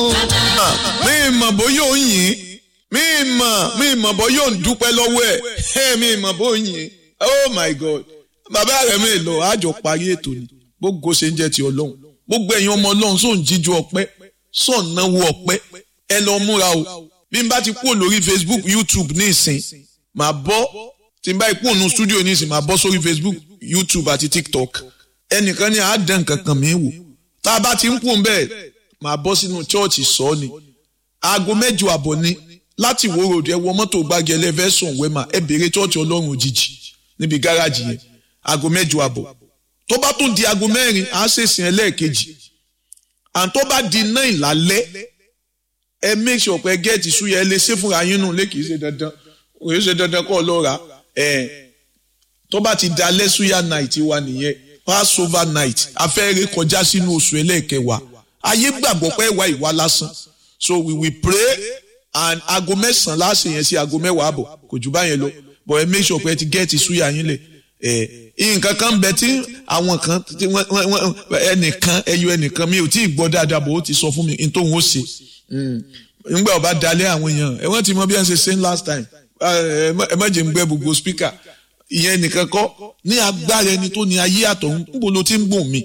mi mọ̀ bóyá ò ń yìn mi mọ̀ mi mọ̀ bóyá ò ń dúpẹ́ lọ́wọ́ ẹ̀ ẹ̀ mi mọ̀ bóyá ò ń yìn oh my god bàbá rẹ̀ mi lọ àjọ parí ètò ni gbogbo ṣe ń jẹ́ ti ọlọ́run gbogbo ẹ̀yin ọmọ ọlọ́run sóun jíjú ọpẹ́ sóun náwó ọpẹ́ ẹ lọ múra o bí n bá ti kúrò lórí facebook youtube ní ìsìn màá bọ́ tí n bá kúrò ní studio ní ìsìn màá bọ́ sórí facebook youtube àti tiktok ẹnìkan ní àádán kankan mi wò tá a bá ti ń kú bẹ́ẹ̀ màá bọ́ sínú chọ́ọ̀chì sọ ni aago mẹ́jọ àbọ̀ ni láti wo road ẹ wọ mọ́tò gbági ẹlẹ́fẹ̀sùn wẹ́mà ẹ béèrè chọ́ọ̀chì ọlọ́run òjijì níbi gáràjì yẹn aago mẹ́jọ àbọ̀ tó bá tún di aago mẹ́rin á ṣèṣìn ẹlẹ́ẹ̀kejì à tó bá di náà ìlálẹ́ ẹ make sure pé gẹ́ẹ̀tì súyẹ ẹ lè ṣe fúnra yín nù lé kìí ṣe dandan kìí ṣe dandan kọ́ ọ lọ́ra ẹ tó bá ti da lẹ́súyà night wa nìyẹn passover night afẹ́rẹ́ kọjá sínú oṣù ẹlẹ́ẹ̀kẹwàá ayé gbàgbọ́ pé ìwà ìwà lásán so we will pray and aago mẹ́sàn-án láṣẹ yẹn sí aago mẹ́wàá àbọ̀ kò jù báyẹn lọ but ẹ make sure pé ẹ ti gẹ́ẹ̀tì súyà yín lẹ̀ ẹ nǹkan kan bẹ tí àwọn kan tí wọ́n wọ́n ẹnìkan ẹyọ ẹnìkan mi ò tí ì gbọ́ dáadáa bò ó ti sọ fún mi n tóun ó ṣe nígbà ọba dalẹ̀ àwọn èèyàn ẹ wọ́n ti mọ bí wọ́n ṣe ṣe last time ẹ má jẹ́ ń gbẹ́ gbogbo speaker ìyẹn nìkan kọ́ ní agbára ẹni tó ní ayé àtọ̀hún níbo ló ti ń gbọ̀n mi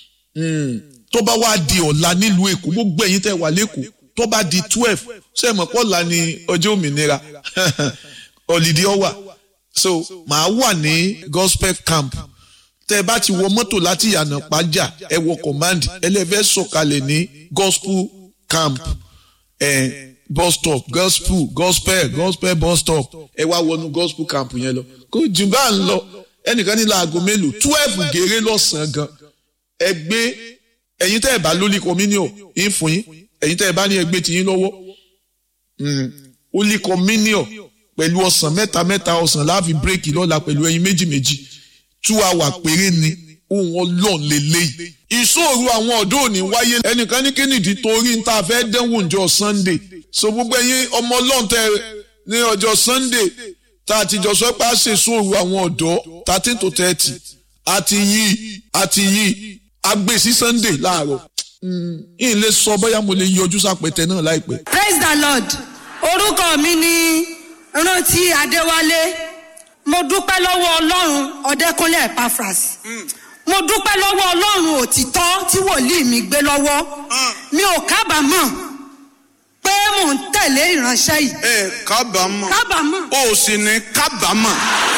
tó bá wá di ọ̀la nílùú èkó gbogbo ẹ̀yin tẹ́ wà lẹ́kọ̀ọ́ tó bá di twelve ṣé ẹ mọ̀ pọ́ọ̀la ni ọjọ́ òmìnira ọ̀lìdí ọ̀wà so màá wà ní gospel camp tẹ́ ẹ bá ti wọ mọ́tò láti yànnà pàjá ẹ wọ command ẹlẹ́fẹ́ sọ̀kalẹ̀ ní gospel camp eh, bus stop gospel gospel gospel bus stop ẹ wá wọnú gospel camp yẹn lọ kó jù bá ń lọ ẹnìkan ní láago mélòó twelve gèrè lọ́sàn-án gan ẹ gbé ẹ̀yin tẹ́ ẹ bá lólì communion yín fún yín ẹ̀yin tẹ́ ẹ bá ní ẹgbẹ́ tí yín lọ́wọ́ holy communion pẹ̀lú ọ̀sán mẹ́ta mẹ́ta ọ̀sán láàfin bírèkì lọ́la pẹ̀lú ẹyin méjì méjì two hour péré ni ohun ọlọ́run lélẹ́yìí. ìṣòro àwọn ọ̀dọ́ òní wáyé ẹnìkan ní kínìdí torí ń ta fẹ́ dánwò ọjọ́ sunday so gbogbo ẹyin ọmọ ọlọ́run tẹ ní ọjọ́ sunday tá a ti jọ sọ pé a ṣe ìṣòro àwọn ọ̀dọ́ thirteen to thirty àti yìí àti yìí agbè sí sunday láàárọ̀ yìí lè sọ bóyá mo lè yọjú sápẹtẹ náà láìpẹ́. praise the lord orúkọ mi ni rántí adéwálé mo dúpẹ́ lọ́wọ́ ọlọ́run ọ̀dẹ́kúnlé epaphras mo dúpẹ́ lọ́wọ́ ọlọ́run òtítọ́ tí wòlíì mi gbé lọ́wọ́ mi ò kábàámọ̀ pé mò ń tẹ̀lé ìránṣẹ́ yìí ẹ kábàámọ̀ kábàámọ̀ o sì ní kábàámọ̀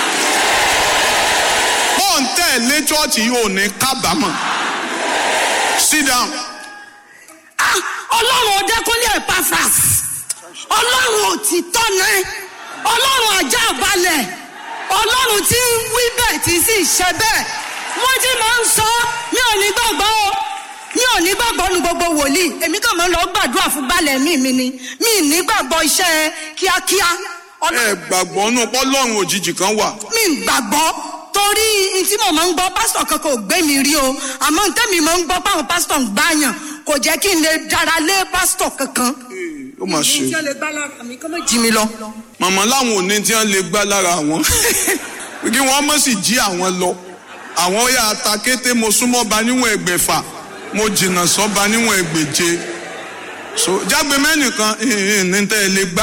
bó ń tẹ̀lé chọ́ọ̀chì yìí ò ní kábàámọ̀ sit down. Ah, ọlọ́run ọ̀dẹ́kúnlé epaphras ọlọ́run òtítọ́ náà ọlọ́run ajá balẹ̀ ọlọ́run tí ń wí bẹ́ẹ̀ tí sì ṣe bẹ́ẹ̀ wọ́n ti máa ń sọ mi ò ní gbàgbọ́ o mi ò ní gbàgbọ́ nu gbogbo wòlíì èmi kàn máa ń lọ gbàdúrà fún balẹ̀ mi mi ni mi ì ní gbàgbọ́ iṣẹ́ kíákíá ẹ gbàgbọ́ nù pọ́lọ́run òjijì kan wà. mi ì gbàgbọ́ torí n tí mo máa ń gbọ́ pásítọ̀ kankan ò gbé mi rí o àmọ́ n tẹ́mi máa ń gbọ́ páwọn pásítọ̀ ń gbàyàn kò jẹ́ kí n lè dára lé pásítọ̀ kankan. ó mà ṣe. tí wọ́n lè gbá lára mi kọ́ mọ́ jí mi lọ. màmá láwọn ò ní tí wọ́n lè gbá lára àwọn kí wọ́n mọ̀ sí jí àwọn lọ àwọn yà ta kété mo súnmọ́ ba níwọ̀n ẹgbẹ̀fà mo jìnnà sọ́ba níwọ̀n ẹgbẹ̀je so jágbe mẹ́nìkan ní tẹ́ ẹ lè gbá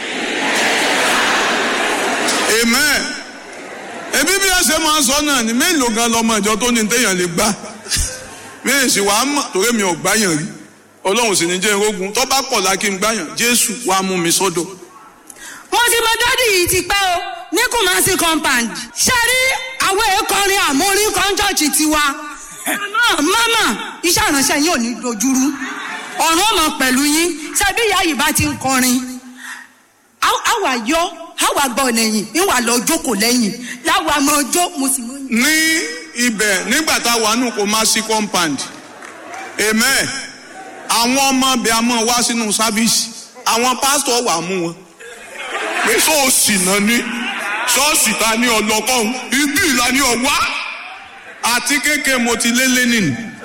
amen ebi bí ẹ ṣe máa ń sọ náà ni mélòó gan lọmọ ìjọ tó ní téèyàn lè gbá mi ì sì wàá mọ̀ torí mi ò gbáyàn rí ọlọ́run sì ní jẹ́ irógun tó bá pọ̀ lákì ń gbáyàn jésù wàá mú mi sọ́dọ̀. mo ti mọ dádì yìí ti pẹ́ o ní kùmásí compound ṣe rí àwọn èèkọrin àmórí kọ́ńtọ́ọ̀tì tiwa mama iṣẹ́ ìránṣẹ́ yín ò ní dojúrú ọ̀run ọmọ pẹ̀lú yín ṣe bí ìyá yìí bá ti ń kọrin àwa yọ àwa gbọ́ lẹ́yìn ìwà lọ jókòó lẹ́yìn láwa mọ ọjọ́ mo sì mọ. ní ibẹ̀ nígbà tá a wà nù kó má sí compound amen àwọn ọmọ bẹ a máa wá sínú sáfíìsì àwọn pásítọ̀ wà mú wọn pé ṣọ́ọ̀ṣì náà ní ṣọ́ọ̀ṣì ta ní ọlọ́kọ́hún ibi ìlà ní ọ̀wá àti kéèké mo ti lé lé nìyí